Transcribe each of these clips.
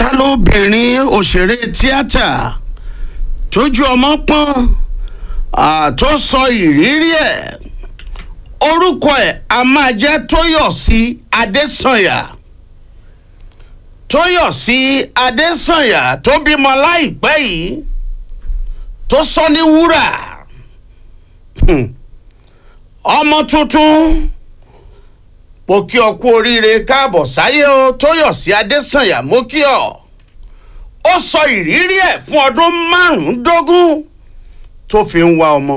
ta lóbìnrin òṣèré tíátà tójú ọmọ pọ́n tó sọ ìrírí ẹ̀ orúkọ ẹ̀ a máa jẹ́ tóyọ̀sí adésànyà tóyọ̀sí adésànyà tó bímọ láìpẹ́ yìí tó sọ ní wúrà ọmọ tuntun mo kí ọ kú oríire káàbọ̀ sáyé o tóyọ̀sí adésànyà mo kí ọ ó sọ ìrírí ẹ̀ fún ọdún márùndógún tó fi ń wá ọmọ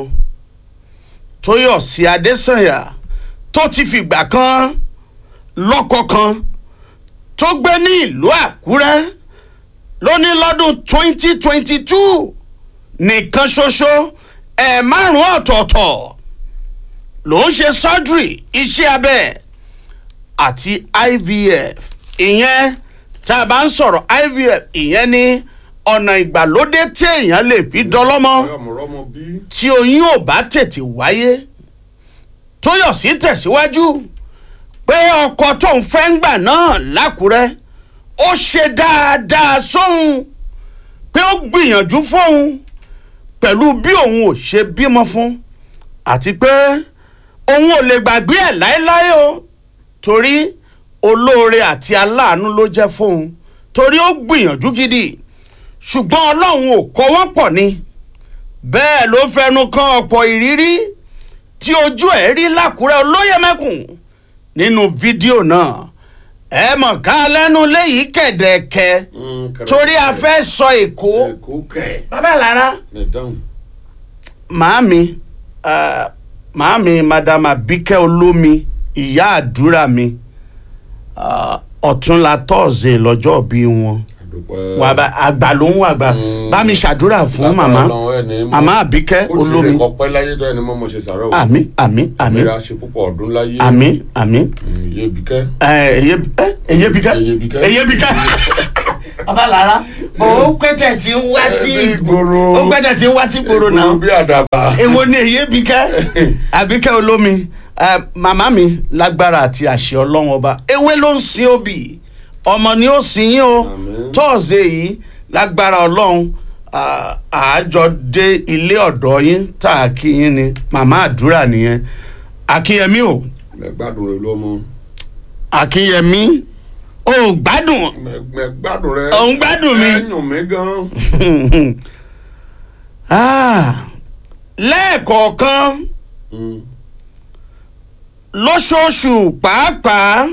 tóyọ̀sí adésànyà tó ti fìgbà kan lọ́kọ kan tó gbé ní ìlú àkúrẹ́ lóní lọ́dún twenty twenty two nìkan ṣoṣo ẹ̀ márùn ọ̀tọ̀ọ̀tọ̀ ló ń ṣe surgery iṣẹ́ abẹ àti ivf ìyẹn tá a bá ń sọ̀rọ̀ ivf ìyẹn ní ọ̀nà ìgbàlódé tí èèyàn lè fi dọlọ́mọ ọmọrọmọ bí. tí oyún ò bá tètè wáyé tóyọ̀sí tẹ̀síwájú pé ọkọ tó ń fẹ́ ń gbà náà lákùrẹ́ ó ṣe dáadáa sóhun pé ó gbìyànjú fóun pẹ̀lú bí òun ò ṣe bímọ fún àti pé òun ò lè gbàgbé ẹ̀ láéláé o torí olóore àti aláàánú ló jẹ́ fóun torí ó gbìyànjú gidi ṣùgbọ́n ọlọ́run ò kọ́ wọ́n pọ̀ ni bẹ́ẹ̀ ló fẹnu kan ọ̀pọ̀ ìrírí tí ojú ẹ̀ rí lákùrẹ́ olóyè mẹ́kùn nínú fídíò náà ẹ mọ̀ ká lẹ́nu léyìí kẹ̀dẹ̀kẹ́ torí a fẹ́ sọ èkó èkó kẹ̀. bàbá lára ẹ dáhùn. màámi uh, màámi madam abike olómi ìyá àdúrà mi uh, ọ̀túnla tọ́ọ̀sì lọ́jọ́ bí wọn àdùpẹ́. wà bá àgbà ló ń wà gbà bá mi ṣàdúrà fún màmá màmá àbíkẹ́ olómi ó ti lè kọpẹ́ láyé tó ẹni mọ́ mo ṣe sàrọ̀ o. àmì àmì àmì ìlera ṣe púpọ̀ ọdún láyé. àmì àmì iye bíkẹ́. eyebika Eyebika. eyebika babalara o pẹtẹ ti ń wá sí Ìgboro. o pẹtẹ ti ń wá sí gbòòrò Gbòòrò náà bí àdàbà. èwo ni eyebika àbíkẹ́ olómi Eh, màmá mi lágbára àti àṣẹ ọlọ́run ọba ewé ló ń sin obì ọmọ ni ó sin yín o Àmín. tọ́ọ̀sì yìí lágbára ọlọ́run ah, àájọ dé ilé ọ̀dọ́ yín tá a kí yín ni màmá àdúrà nìyẹn akínyẹmí o mẹ gbádùn rẹ lọ́mọ. akínyẹmí o gbádùn mẹ mẹ gbádùn rẹ. Ò ń gbádùn mi. ẹ yùn mí gan. Ah, lẹ́ẹ̀kọ̀ọ̀kan Mm. lóṣooṣù pàápàá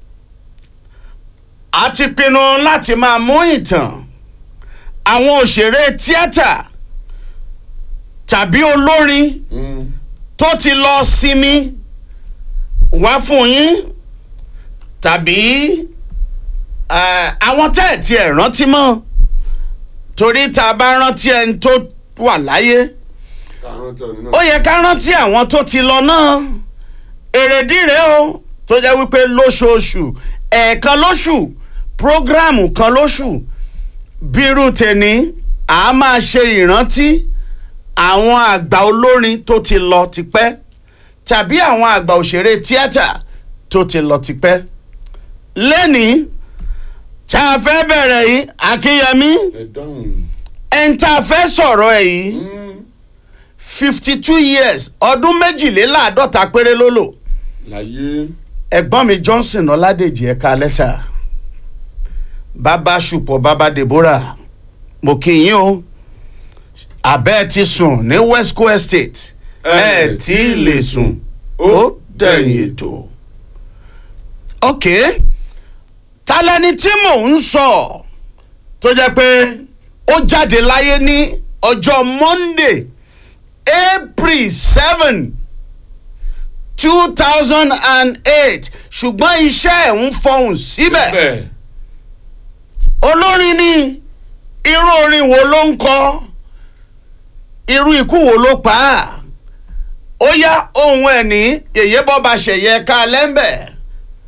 a ti pinnu láti máa mú ìtàn àwọn òṣèré tíátà tàbí olórin Mm. tó ti lọ sinmi wá fún yín tàbí eh, àwọn tẹ́ ẹ̀ tiẹ̀ rántí mọ́ torí tá a bá rántí ẹni tó wà láyé kàrán tí ọ̀nì ó náà. yẹ ká rántí àwọn tó ti lọ náà èrèdí rèé o tó jẹ́ wípé lóṣooṣù ẹ̀ẹ̀kan lóṣù prógráàmù kan lóṣù bírú tèní a máa ṣe ìrántí àwọn àgbà olórin tó ti lọ tipẹ́ tàbí àwọn àgbà òṣèré tíátà tó ti lọ tipẹ́ lẹ́nìí tá a fẹ́ bẹ̀rẹ̀ yìí akínyẹmí ẹ dáhùn. ẹni tá a fẹ́ sọ̀rọ̀ ẹ̀ yìí Mm. fifty two years ọdún méjìléláàádọ́ta péré ló lò láyé. ẹ̀gbọ́n mi johnson ọládèjì ẹ̀ka lẹ́sà bàbá ṣùpọ̀ bàbá deborah mo kí yín o abẹ́ ti sùn ní westco estate ẹ tí ì lè sùn ó dẹ̀yìn ètò. ok talẹ́ni tí mò ń sọ tó jẹ́ pé ó jáde láyé ní ọjọ́ monday april seven two thousand and eight ṣùgbọ́n iṣẹ́ ẹ̀ ń fọhùn síbẹ̀ bẹ́ẹ̀. olórin ni irú orin wo ló ń kọ irú ikú wo ló pa á ó yá ohun ẹ̀ ní yèyé bọ́ba ṣẹ̀yẹ ká lẹ́ńbẹ̀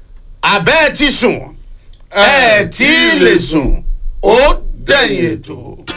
àbẹ́ ẹ̀ ti sùn ẹ̀ tí ì lè sùn ó dẹ̀yìn ètò.